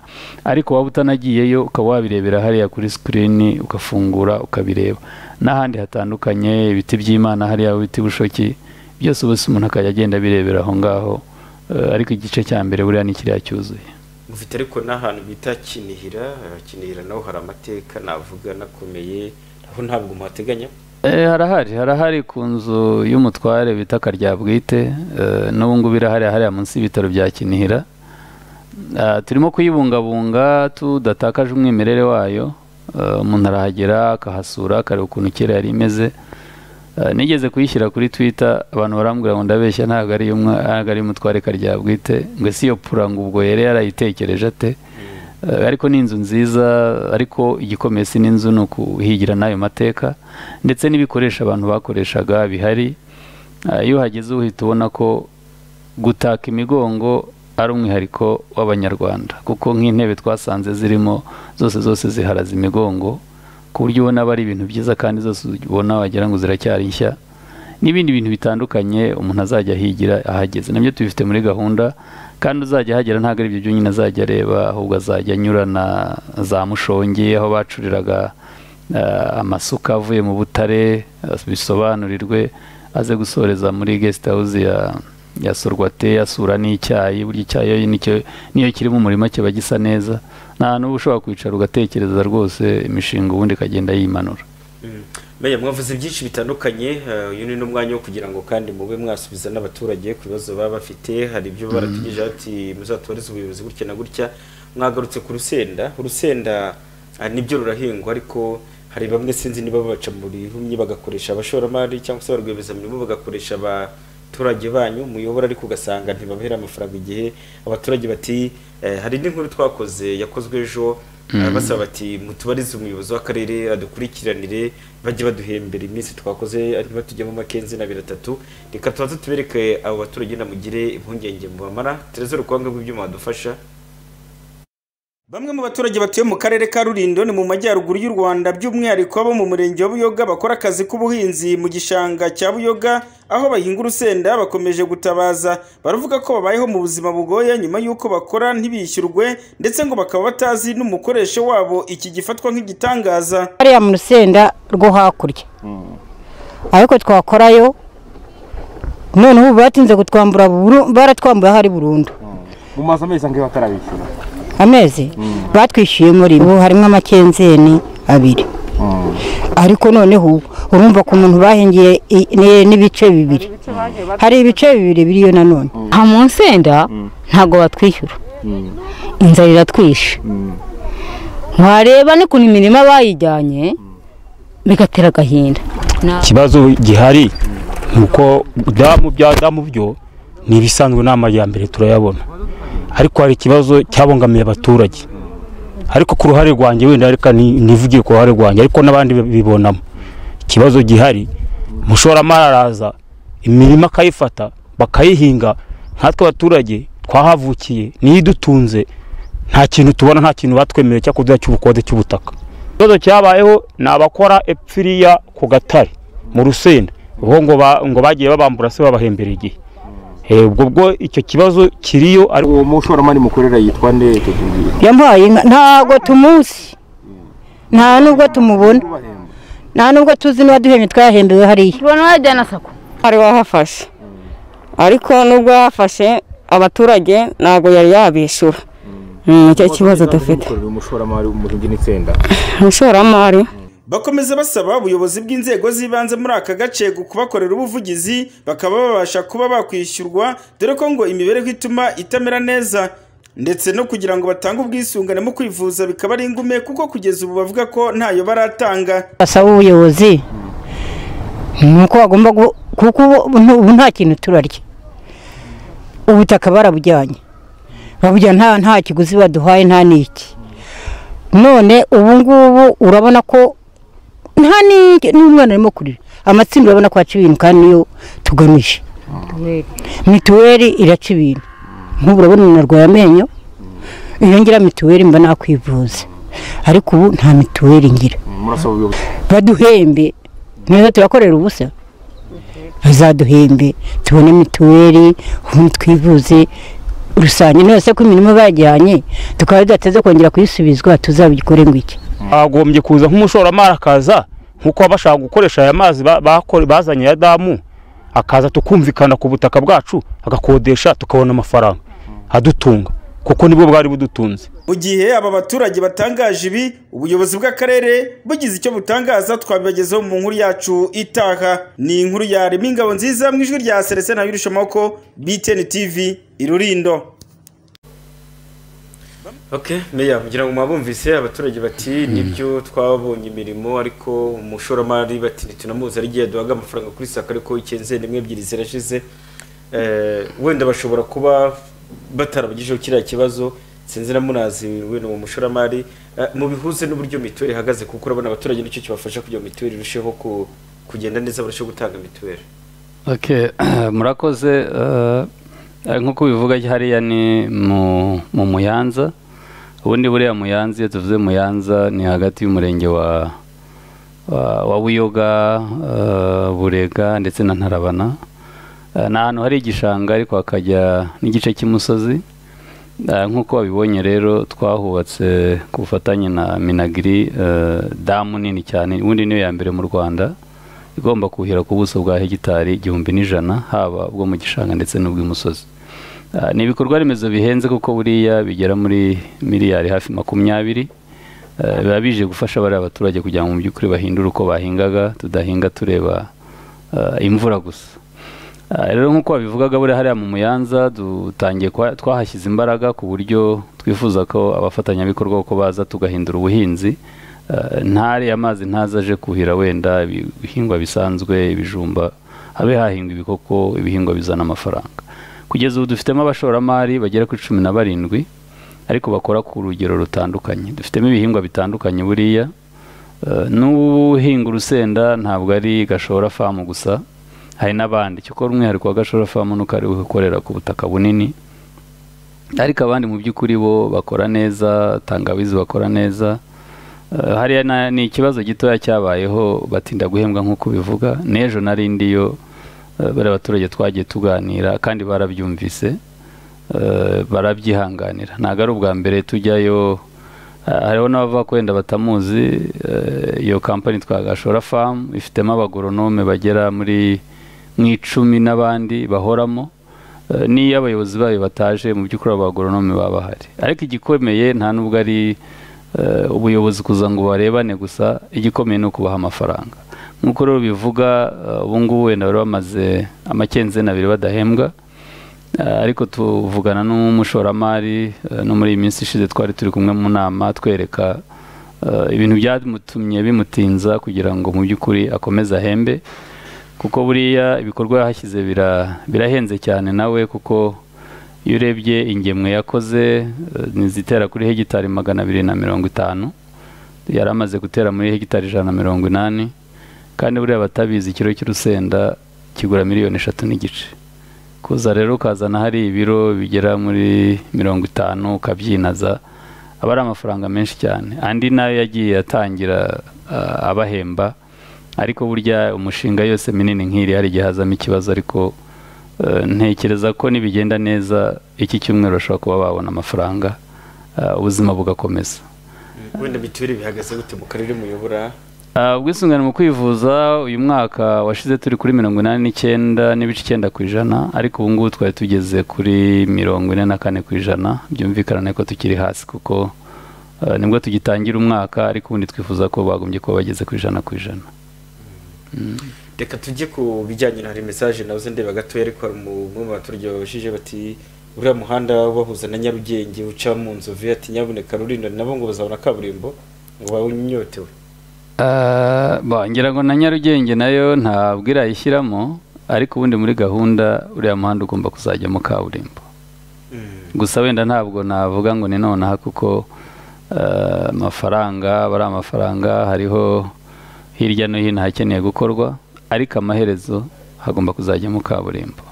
ariko waba utanagiyeyo ukaba wabirebera hariya kuri sikirini ugafungura ukabireba n'ahandi hatandukanye ibiti by'imana hariya ibiti bushoki byose ubu umuntu akajya agenda abirebera aho ngaho eh, ariko igice cya mbere buriya ni kiriya cyuzuye mufite ariko n'ahantu bita kinihira eh, kinihira naho hari amateka navuga nakomeye aho ntabwo muhateganya Eh, harahari harahari ku nzu y'umutware bita karyabwite eh, n'ubu ngubu irahari hariya munsi y'ibitaro bya kinihira Ah, turimo kuyibungabunga tudatakaje umwimerere wayo Eh, umuntu arahagera akahasura akareba ukuntu kera yari imeze Eh, nigeze kuyishyira kuri twitter abantu barambwira ngo ndabeshya ntabwo ari iy'umwa- ntabwo ari umutware karyabwite ngo si iyo pura ngo ubwo yari yarayitekereje ate Eh, ariko ni inzu nziza ariko igikomeye si n'inzu ni ukuhigira n'ayo mateka ndetse n'ibikoresho abantu bakoreshaga bihari Eh, iyo uhageze uhita ubona ko gutaka imigongo ari umwihariko w'abanyarwanda kuko nk'intebe twasanze zirimo zose zose ziharaza imigongo ku buryo ubona aba ari ibintu byiza kandi zose ubona wagira ngo ziracyari nshya n'ibindi bintu bitandukanye umuntu azajya ahigira ahageze nabyo tubifite muri gahunda kandi uzajya ahagera ntabwo ari ibyo byonyine azajya areba ahubwo azajya anyurana za mushongi aho bacuriraga eh, amasuka avuye mu butare eh, bisobanurirwe aze gusoreza muri guest house ya ya sorwate asura n'icyayi burya icyayi iyo nicyo- niyo kiri mu murima kiba gisa neza nta n'uba ushobora kwicara ugatekereza rwose imishinga ubundi ikagenda yimanura Meya mwavuze byinshi bitandukanye eh, uyu ni n'umwanya wo kugira ngo kandi mube mwasubiza n'abaturage ku bibazo baba bafite hari ibyo baratugejeje ati muzatubarize ubuyobozi gutya na gutya mwagarutse ku rusenda urusenda ah, nibyo rurahingwa ariko hari bamwe sinzi niba babaca mu rihumye bagakoresha abashoramari cyangwa se ba rwiyemezamirimo bagakoresha abaturage banyu muyobora ariko ugasanga ntibabahera amafaranga igihe abaturage bati eh, hari n'inkuru twakoze yakozwe ejo basaba bati mutubarize umuyobozi w'akarere adukurikiranire bajye baduhembera iminsi twakoze niba tujyamo makenzi na abiri atatu reka tubanze tubereke abo baturage namugire impungenge mubamara tereza urukwanga rw'ibyuma badufasha Bamwe mu baturage batuye mu karere ka Rulindo ni mu majyaruguru y'u Rwanda by'umwihariko abo mu murenge wa Buyoga bakora akazi k'ubuhinzi mu gishanga cya Buyoga aho bahinga urusenda bakomeje gutabaza baravuga ko babayeho mu buzima bugoye nyuma y'uko bakora ntibishyurwe ndetse ngo bakaba batazi n'umukoresho wabo iki gifatwa nk'igitangaza hariya mu rusenda rwo hakurya ariko twakorayo noneho ubu batinze kutwambura buru- baratwambura hari burundu mu mazu amezi angahe batarabishyura amezi batwishyuye muri bo harimo amakenzeni abiri ariko noneho ubu urumva ko umuntu bahingiye i- ni- n'ibice bibiri hari ibice bibiri biriyo nanone aha mu nsenda ntabwo batwishyura inzara iratwishe wareba n'ukuntu imirima bayijyanye bigatera agahinda Na- ikibazo gihari ni uko damu bya damu byo ni ibisanzwe ni amajyambere turayabona ariko hari ikibazo cyabangamiye abaturage ariko ku ruhare rwanjye wenda reka ni- nivugiye ku ruhare rwanjye ariko n'abandi bibonamo ikibazo gihari umushoramari araza imirima akayifata bakayihinga nkatwe abaturage twahavukiye niyo idutunze nta kintu tubona nta kintu batwemereye cyo kuduha cy'ubukode cy'ubutaka ikibazo cyabayeho ni abakora epfiriya ku gatare mu rusenda ubwo ngo ba- ngo bagiye babambura se babahembera igihe Eh, ubwo bwo icyo kibazo kiriyo ariko uwo mushoramari mukorera yitwa nde yampaye inka ntago tumuzi nta nubwo tumubona nta nubwo tuzi n'uwaduhembye twahembewe hariya tubona wajyana sako hari wahafashe ariko nubwo yafashe abaturage ntabwo yari yabishyura Mm, nicyo kibazo dufite umushoramari w'umurenge n'itsinda umushoramari bakomeza basaba ubuyobozi bw'inzego z'ibanze muri aka gace kubakorera ubuvugizi bakaba babasha kuba bakwishyurwa dore ko ngo imibereho ituma itamera neza ndetse no kugira ngo batange ubwisungane mu kwivuza bikaba ari ingume kuko kugeza ubu bavuga ko ntayo baratanga basaba ubuyobozi ni uko bagomba gu- kuko ubu ntu- ubu nta kintu turarya ubutaka barabujyanye babujyana nta nta kiguzi baduhaye nta n'iki none ubu ngubu urabona ko nta n'iki n'umwana arimo kurira amatsinda urabona ko aca ibintu kandi niyo tugamije mituweli iraca ibintu nk'ubu urabona umuntu arwaye amenyo iyongera mituweli mba nakwivuza ariko ubu nta mituweli ngira murasaba ubuyobozi baduhembe neza turakorera ubusa bazaduhembe tubone mituweli ubundi twivuze rusange nose ko imirimo bajyanye tukaba tudateze kongera kuyisubizwa tuzabikore ngo iki agombye kuza nk'umushoramari akaza nk'uko baba bashaka gukoresha aya mazi ba- bakore- bazanye ya damu akaza tukumvikana ku butaka bwacu agakodesha tukabona amafaranga adutunga kuko nibwo bwari budutunze mu gihe aba baturage batangaje ibi ubuyobozi bw'akarere bugize icyo butangaza twabibagezaho mu nkuru yacu itaha ni inkuru yarema ingabo nziza mu ijwi rya serese na yurushamoko btn tv irurindo Okay, meya kugira ngo mwabumvise abaturage bati nibyo twabonye imirimo ariko umushoramari bati ntitunamuzi ari igihe duhaga amafaranga kuri saka ariko ikenze rimwe ebyiri zirashize Eh, wenda bashobora kuba batarabagejeho kiriya kibazo sinzi na munazi wenda uwo mushoramari Eh, mubihuze n'uburyo mituweli ihagaze kuko urabona abaturage nicyo kibafasha kugira ngo mituweli irusheho ku- kugenda neza barusheho gutanga mituweli Okay, murakoze eh, eh, nk'uko bivuga hariya ni mu mu muyanza ubundi buriya muyanza iyo tuvuze muyanza ni hagati y'umurenge wa wa wa buyoga eh, burega ndetse na ntarabana Eh, ni ahantu hari igishanga ariko hakajya n'igice cy'umusozi Eh, nk'uko wabibonye rero twahubatse ku bufatanye na minagiri eh, damu nini cyane ubundi niyo ya mbere mu rwanda igomba kuhira ku buso bwa hegitari igihumbi n'ijana haba ubwo mu gishanga ndetse n'ubw'imusozi Ah, ni ibikorwa remezo bihenze kuko buriya bigera muri miliyari hafi makumyabiri Ah, biba bije gufasha bariya baturage kugira ngo mu by'ukuri bahindure uko bahingaga tudahinga tureba ah, imvura gusa Ah, rero nk'uko wabivugaga buriya hariya mu muyanza dutangiye kwa- twahashyize imbaraga ku buryo twifuza ko abafatanyabikorwa uko baza tugahindura ubuhinzi Ah, ntare amazi ntaza aje kuhira wenda ibihingwa bisanzwe ibijumba habe hahingwa ibikoko ibihingwa bizana amafaranga kugeza ubu dufitemo abashoramari bagera kuri cumi na barindwi ariko bakora ku rugero rutandukanye dufitemo ibihingwa bitandukanye buriya Eh, n'uhinga urusenda ntabwo ari gashora famu gusa hari n'abandi cyo kora umwihariko wa gashora famu nuko ari we ukorera ku butaka bunini ariko abandi mu by'ukuri bo bakora neza tangawizi bakora neza Eh, hariya na- ni ikibazo gitoya cyabayeho batinda guhembwa nk'uko bivuga n'ejo nari ndiyo eh, bariya baturage twagiye tuganira kandi barabyumvise eh, barabyihanganira ntabwo ari ubwa mbere tujyayo eh, hariho n'abava kwenda batamuzi eh, iyo kampani twagashora famu ifitemo abagoronome bagera muri mu icumi n'abandi bahoramo Eh, n'iyo abayobozi bayo bataje mu by'ukuri abo bagoronome baba bahari ariko igikomeye nta n'ubwo ari eh, ubuyobozi kuza ngo barebane gusa igikomeye ni ukubaha amafaranga nk'uko rero bivuga eh, ubu ngubu wenda bari bamaze amakenzeni abiri badahembwa Eh, ariko tuvugana n'umushoramari eh, no muri iyi minsi ishize twari turi kumwe mu nama twereka eh, ibintu byamutumye bimutinza kugira ngo mu by'ukuri akomeze ahembe kuko buriya ibikorwa yahashyize bira- birahenze cyane nawe kuko iyo urebye ingemwe yakoze eh, nizitera kuri hegitari magana abiri na mirongo itanu yari amaze gutera muri hegitari ijana na mirongo inani kandi buriya batabizi ikiro cy'urusenda kigura miliyoni eshatu n'igice kuza rero ukazana hari ibiro bigera muri mirongo itanu ukabyinaza aba ari amafaranga menshi cyane andi nayo yagiye atangira ah, abahemba ariko burya umushinga yose minini nk'iri hari igihe hazamo ikibazo ariko eh, ntekereza ko nibigenda neza iki cyumweru bashobora kuba babona amafaranga ah, ubuzima bugakomeza wenda mituweli bihagaze gute mu karere muyobora Ah, ubwisungane mu kwivuza uyu mwaka washize turi kuri mirongo inani n'icyenda n'ibice icyenda ku ijana ariko ubu ngubu twari tugeze kuri mirongo ine na kane ku ijana byumvikana ko tukiri hasi kuko ah, nibwo tugitangira umwaka ariko ubundi twifuza ko bagombye kuba bageze ku ijana ku ijana reka tujye ku bijyanye na hari mesaje nawe uzi ndeba gatoya ariko hari umwe mu baturage babajije bati uriya muhanda ubahuza na nyarugenge uca mu nzovu ati nyabuneka rulindo nabo ngo bazabona kaburimbo ngo bawunyotewe Ah, ba ngira ngo na nyarugenge nayo ntabwo irayishyiramo ariko ubundi muri gahunda uriya muhanda ugomba kuzajyamo kaburimbo gusa wenda ntabwo navuga ngo ni nonaha kuko ah, amafaranga aba ari amafaranga hariho hirya no hino hakeneye gukorwa ariko amaherezo hagomba kuzajyamo kaburimbo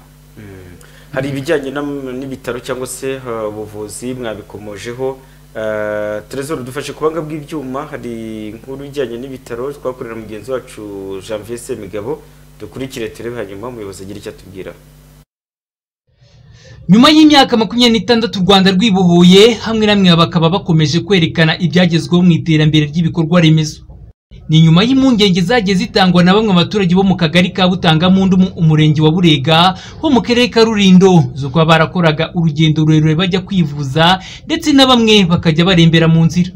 hari ibijyanye n'am- n'ibitaro cyangwa se ah, ubuvuzi mwabikomojeho Ah, Trezor dufashe kubanga bw'ibyuma hari inkuru ijyanye n'ibitaro twakorera mugenzi wacu Janvier Semigabo dukurikire turebe hanyuma umuyobozi agira icyo atubwira nyuma y'imyaka makumyabiri n'itandatu u rwanda rwibohoye hamwe na mwe bakaba bakomeje kwerekana ibyagezweho mu iterambere ry'ibikorwa remezo ni nyuma y'impungenge zagiye zitangwa na bamwe mu baturage bo mu kagari ka butangampundu mu umurenge wa burega ho mu karere ka rulindo zo kuba barakoraga urugendo rurerure bajya kwivuza ndetse na bamwe bakajya barembera mu nzira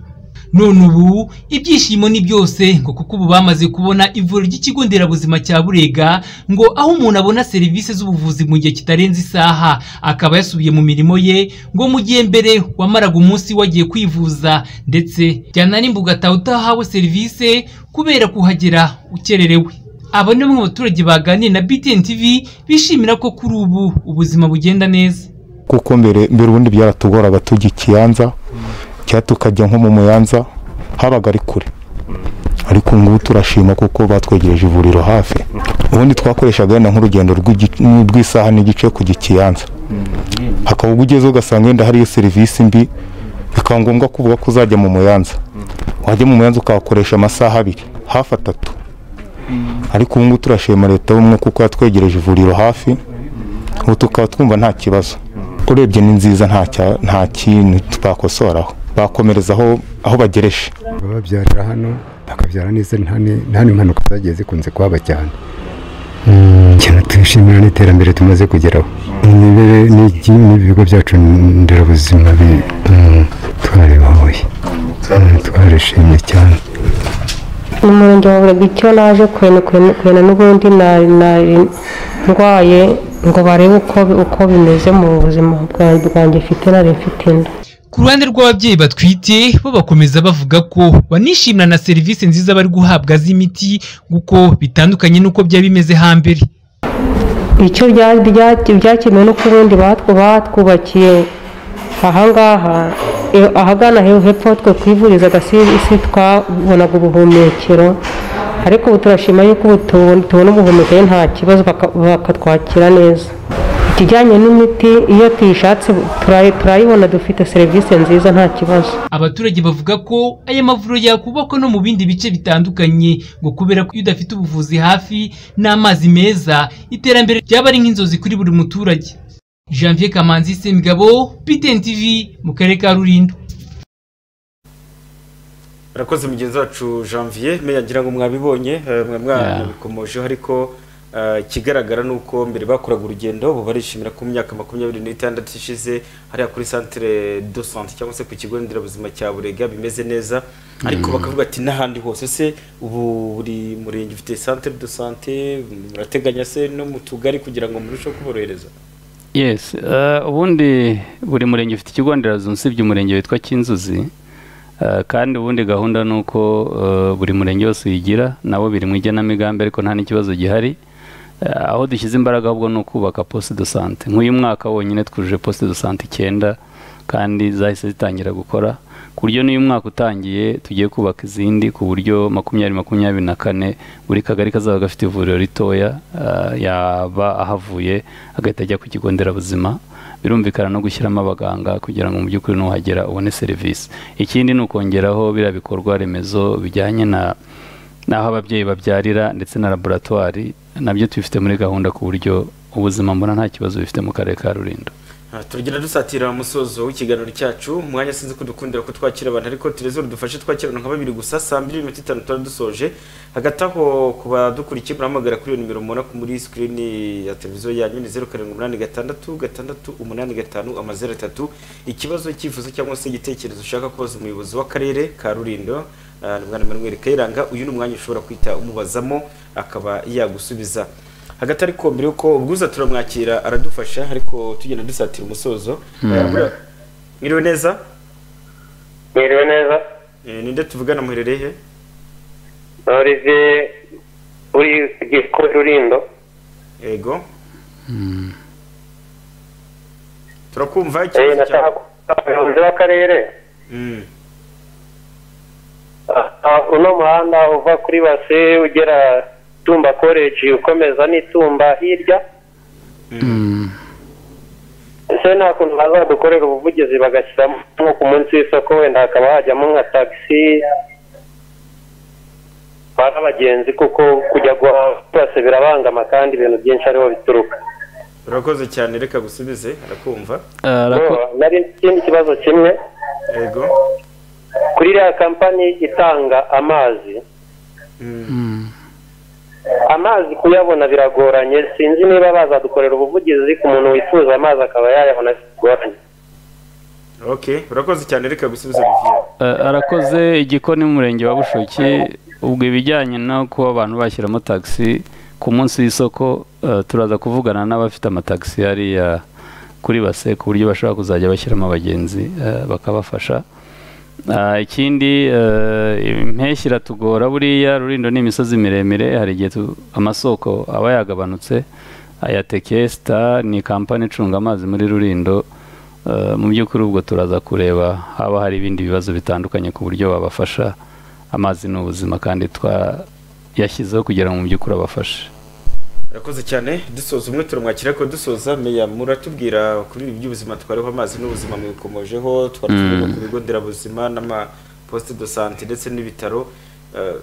none ubu ibyishimo ni byose ngo kuko ubu bamaze kubona ivuriro ry'ikigo nderabuzima cya burega ngo aho umuntu abona serivisi z'ubuvuzi mu gihe kitarenze isaha akaba yasubiye mu mirimo ye ngo mu gihe mbere wamaraga umunsi wagiye kwivuza ndetse byananimba ugataha utahawe serivisi kubera kuhagera ukererewe aba ni bamwe mu baturage baganiriye na BTN TV bishimira ko kuri ubu ubuzima bugenda neza kuko mbere mbere ubundi byaratugoraga tujya ikiyanza cyangwa tukajya nko mu muyanza habaga ari kure ariko ubu ngubu turashima kuko batwegereje ivuriro hafi ubundi twakoreshaga wenda nk'urugendo rw'igi- rw'isaha n'igice kujya ikiyanza hakaba ubwo ugeze ugasanga wenda hariyo serivisi mbi bikaba ngombwa kuvuga ko uzajya mu muyanza wajya mu muyanza ukahakoresha amasaha abiri hafi atatu ariko ubu ngubu turashima leta y'ubumwe kuko yatwegereje ivuriro hafi ubu tukaba twumva nta kibazo urebye ni nziza nta cya- nta kintu twakosoraho bakomereza aho aho bagereje bababyarira hano bakabyara neza nta ni- nta n'impanuka zagiye zikunze kuhaba cyane cyane twishimira n'iterambere tumaze kugeraho imibere n'iki- n'ibigo byacu nderabuzima bi- mm, twarabibahoye Mm, twarishimye cyane umurenge wa burega icyo naje kwena kwena- kwena n'ubundi nari nari ndwaye ngo barebe uko uko bimeze mu buzima bwanjye bwanjye mfite nari mfite inda Ku ruhande rw'ababyeyi batwite bo bakomeza bavuga ko banishimira na serivisi nziza bari guhabwa z'imiti kuko bitandukanye n'uko byari bimeze hambere icyo bya- bya- byakemuwe no ku bundi batwu- batwubakiye ahangaha e- ahagana he- hepfo aho twe twivurizaga si si twabonaga ubuhumekero ariko ubu turashima yuko ubu tubu- tubona ubuhumekero nta kibazo baka- bakatwakira neza ikijyanye n'imiti iyo tuyishatse turayi- turayibona dufite serivisi nziza nta kibazo abaturage bavuga ko aya mavuriro yakubakwa no mu bindi bice bitandukanye ngo kubera ko iyo udafite ubuvuzi hafi n'amazi meza iterambere ryaba ari nk'inzozi kuri buri muturage janvier kamanzi semigabo btn tv mu karere ka rulindo Rakoze mugenzi wacu Janvier meya ngira ngo mwabibonye eh, mwe mwanabikomojeho ariko eh, ikigaragara ni uko mbere bakoraga urugendo ubu barishimira ko mu myaka makumyabiri n'itandatu ishize hariya kuri centre de santé cyangwa se ku kigo nderabuzima cya Burega bimeze neza ariko bakavuga ati n'ahandi hose se ubu buri murenge ufite centre de santé murateganya se no mu tugari kugira ngo murusheho kuborohereza yes eh, ubundi buri murenge ufite ikigo nderabuzima usibye umurenge witwa kinzuzi Eh, kandi ubundi gahunda ni uko eh, buri murenge wose uyigira nabo biri mu igenamigambi ariko nta n'ikibazo gihari Eh, aho dushyize imbaraga ahubwo ni ukubaka poste de sante nk'uyu mwaka wonyine twujuje poste de sante icyenda kandi zahise zitangira gukora ku buryo n'uyu mwaka utangiye tugiye kubaka izindi ku buryo makumyabiri makumyabiri na kane buri kagari kazaba gafite ivuriro ritoya eh, yaba ahavuye agahita ajya ku kigo nderabuzima birumvikana no gushyiramo abaganga kugira ngo mu by'ukuri nuhagera ubone serivisi ikindi ni ukongeraho biriya bikorwa remezo bijyanye na n'aho ababyeyi babyarira ndetse na laboratwari nabyo tubifite muri gahunda ku buryo ubuzima mbona nta kibazo bifite mu karere ka rulindo Ah, turagira dusatira umusozo w'ikiganiro cyacu umwanya sinzi ko dukundira ko twakira abantu ariko telezo dufashe twakirana nka babiri gusa saa mbiri n'iminota itanu tuba dusoje hagati aho ku badukurikiye murahamagara kuri iyo nimero mubona ku muri sikirini ya televiziyo yanyu ni zeru karindwi umunani gatandatu gatandatu umunani gatanu amazeru atatu ikibazo icyifuzo cyangwa se igitekerezo ushaka kubaza umuyobozi w'akarere ka rulindo ah, ni bwana manuel kayiranga uyu ni umwanya ushobora kwita umubazamo akaba yagusubiza hagati ariko mbere yuko ubwuza turamwakira aradufasha ariko tugenda dusatira umusozo Mm. Eh, buriya, mwiriwe neza Mwiriwe neza Eh, ninde tuvugana muherereye he Olivier uri ku Rulindo yego turakumva Eh, nashaka kubaza umuyobozi w'akarere Mm. Ah, uno muhanda uva kuri base ugera tumba college ukomeza n'itumba hirya ese nta kuntu bazadukorera ubuvugizi bagashyiramo nko ku munsi w'isoko wenda hakaba hajyamo nka taxi batwara abagenzi kuko kujya guhaha byose birabangama kandi ibintu byinshi ariho bituruka urakoze cyane reka gusubize arakumva Yo, nari nzi ikindi kibazo kimwe yego kuri iriya kampani itanga amazi amazi kuyabona biragoranye sinzi niba bazadukorera ubuvugizi ku muntu wifuza amazi akaba yayabona bitagoranye okay urakoze cyane reka gusubiza Olivier Eh, arakoze igikoni mu murenge wa bushoki ubwo ibijyanye no kuba abantu bashyiramo taxi ku munsi w'isoko eh, turaza kuvugana n'abafite amatagisi hariya kuri base ku buryo bashobora kuzajya bashyiramo abagenzi eh, bakabafasha Ah, ikindi eh, impeshyi iratugora buriya rurindo ni imisozi miremire hari igihe tu- amasoko aba yagabanutse aya tekesita ni kampani icunga amazi muri rurindo Eh, mu by'ukuri ubwo turaza kureba haba hari ibindi bibazo bitandukanye ku buryo babafasha amazi ni ubuzima kandi twa yashyizeho kugira ngo mu by'ukuri abafashe urakoze cyane dusoza umwe turamwakira ariko dusoza meya muratubwira kuri ibi by'ubuzima twariho amazi n'ubuzima mwikomojeho twari Mm. turiho ku bigo nderabuzima n'amaposite do sante ndetse n'ibitaro eh,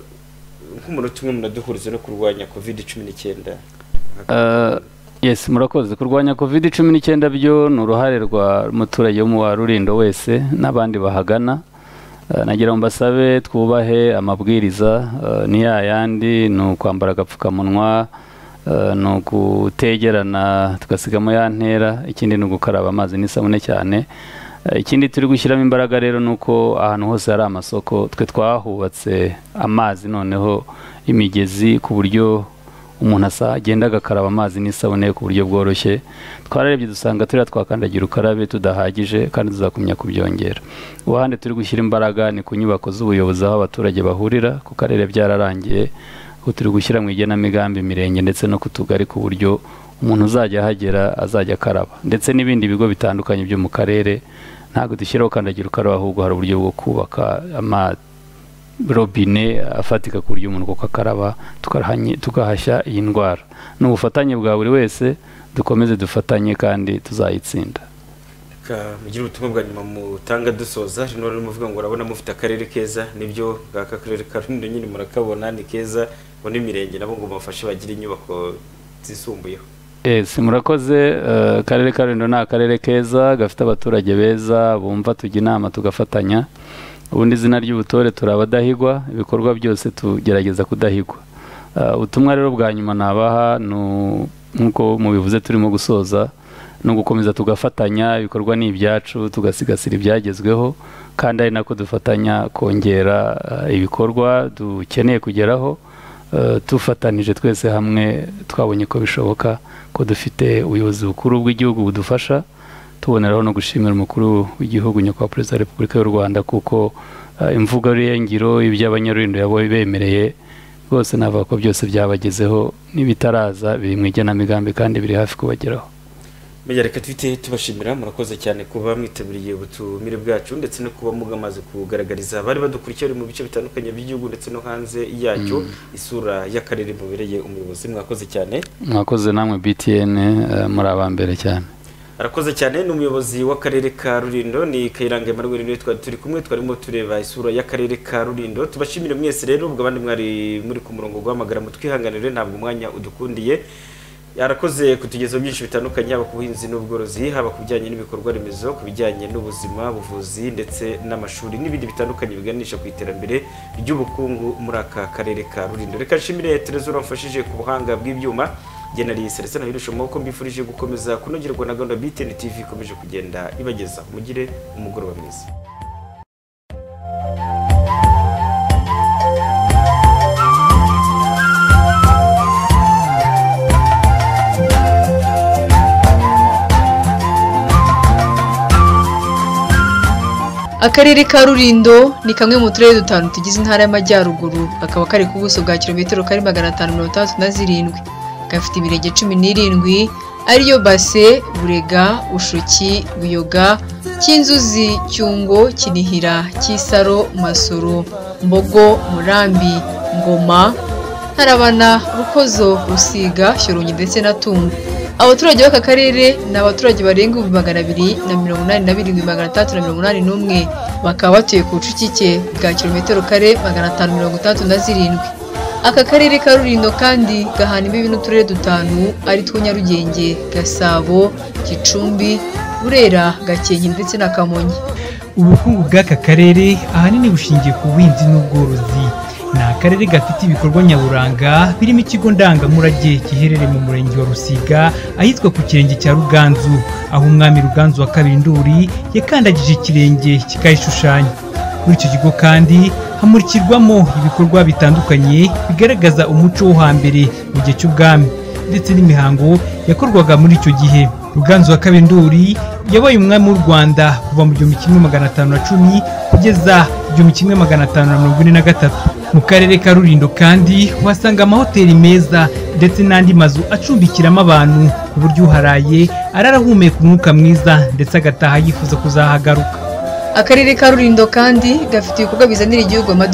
nk'umunota umwe munaduhuriza no kurwanya covid cumi n'icyenda Eh, yes murakoze kurwanya covid cumi n'icyenda byo ni uruhare rwa muturage wo mu wa rurindo wese n'abandi bahagana Eh, nagira ngo mbasabe twubahe amabwiriza eh, ni ya yandi ni ukwambara agapfukamunwa eh, ni ukutegerana tugasigamo ya ntera ikindi ni ugukaraba amazi n'isabune cyane Eh, ikindi turi gushyiramo imbaraga rero ni uko ahantu hose hari amasoko twe twahubatse amazi noneho imigezi ku buryo umuntu asa agenda agakaraba amazi n'isabune ku buryo bworoshye twararebye dusanga turiya twakandagira ukarabe tudahagije kandi tuzakumya kubyongera ubuhande turi gushyira imbaraga ni ku nyubako z'ubuyobozi aho abaturage bahurira ku karere byararangiye aho turi gushyira mu igenamigambi imirenge ndetse no ku tugari ku buryo umuntu uzajya ahagera azajya akaraba ndetse n'ibindi bigo bitandukanye byo mu karere ntabwo dushyiraho kandagira ukarabe ahubwo hari uburyo bwo kubaka ama robine afatika ku buryo umuntu kuko akaraba tukarahanye- tukahashya iyi ndwara ni ubufatanye bwa buri wese dukomeze dufatanye kandi tuzayitsinda Ka- mugire ubutumwa bwa nyuma mutanga dusoza rino rero muvuga ngo urabona mufite akarere keza nibyo ngaka akarere ka rulindo nyine murakabona ni keza ngo n'imirenge nabo ngo bafashe bagire inyubako zisumbuyeho ese murakoze eh, akarere ka rulindo ni akarere keza gafite abaturage beza bumva tujya inama tugafatanya ubundi izina ry'ubutore turi abadahigwa ibikorwa byose tugerageza kudahigwa Eh, ubutumwa rero bwa nyuma nabaha ni u- nk'uko mubivuze turimo gusoza ni ugukomeza tugafatanya ibikorwa ni ibyacu tugasigasira ibyagezweho kandi ari nako dufatanya kongera eh, ibikorwa dukeneye kugeraho eh, dufatanije twese hamwe twabonye ko bishoboka ko dufite ubuyobozi bukuru bw'igihugu budufasha tuboneraho no gushimira umukuru w'igihugu nyakubahwa perezida wa repubulika y'u rwanda kuko eh, imvugo y'ingiro ibyo abanyarurindo yabaye bemereye rwose navuga ko byose byabagezeho n'ibitaraza biri mu igenamigambi kandi biri hafi kubageraho Meya reka twite tubashimira murakoze cyane kuba mwitabiriye ubutumire bwacu ndetse no kuba mugamaze kugaragariza abari badukurikiye bari mu bice bitandukanye by'igihugu ndetse no hanze yacyo isura y'akarere mubereye umuyobozi mwakoze cyane mwakoze namwe btn eh, muri aba mbere cyane arakoze cyane ni umuyobozi w'akarere ka rulindo ni kayiranga emanuel niwe twari turi kumwe twarimo tureba isura y'akarere ka rulindo tubashimire mwese rero ubwo abandi mwari muri ku murongo guhamagaramo twihanganire ntabwo umwanya udukundiye yarakoze kutugezaho byinshi bitandukanye haba ku buhinzi n'ubworozi haba ku bijyanye n'ibikorwa remezo ku bijyanye n'ubuzima buvuzi ndetse n'amashuri n'ibindi bitandukanye biganisha ku iterambere ry'ubukungu muri aka karere ka rurindo reka nshimire terezora wamfashije ku buhanga bw'ibyuma genari serese nahirusha amaboko mbifurije gukomeza kunogerwa na gahunda biteni tv ikomeje kugenda ibagezaho mugire umugoroba mwiza akarere ka rurindo ni kamwe mu turere dutanu tugize intara y'amajyaruguru kakaba kari ku buso bwa kilometero kari magana atanu mirongo itandatu na zirindwi gafite imirenge cumi n'irindwi ariyo base burega ushuki buyoga cy'inzuzi cyungo kinihira cy'isaro masoro mbogo murambi ngoma ntarabana rukozo rusiga shyorongi ndetse na tumba abaturage b'aka karere ni abaturage barenga ibihumbi magana abiri na mirongo inani na birindwi magana atandatu na mirongo inani n'umwe bakaba batuye ku bucucike bwa kilometero kare magana atanu mirongo itandatu na zirindwi aka karere ka rurindo kandi gahana imbibi n'uturere dutanu ari two nyarugenge gasabo gicumbi burera gakenke ndetse na kamonyi ubukungu bw'aka karere ahanini bushingiye ku buhinzi n'ubworozi ni akarere gafite ibikorwa nyaburanga birimo ikigo ndangamurage giherereye mu murenge wa rusiga ahitwa ku kirenge cya ruganzu aho umwami ruganzu wa kabiri nduri yakandagije ikirenge kikayishushanya muri icyo kigo kandi hamurikirwamo ibikorwa bitandukanye bigaragaza umuco wo hambere mu gihe cy'ubwami ndetse n'imihango yakorwaga muri icyo gihe ruganzu wa kabiri nduri yabaye umwami w'u rwanda kuva mu gihumbi kimwe magana atanu na cumi kugeza igihumbi kimwe magana atanu na mirongo ine na gatatu mu karere ka rurindo kandi uhasanga amahoteli meza ndetse n'andi mazu acumbikiramo abantu ku buryo uharaye arara ahumeka umwuka mwiza ndetse agataha yifuza kuzahagaruka akarere ka rurindo kandi gafite ibikorwa bizanira igihugu amadovize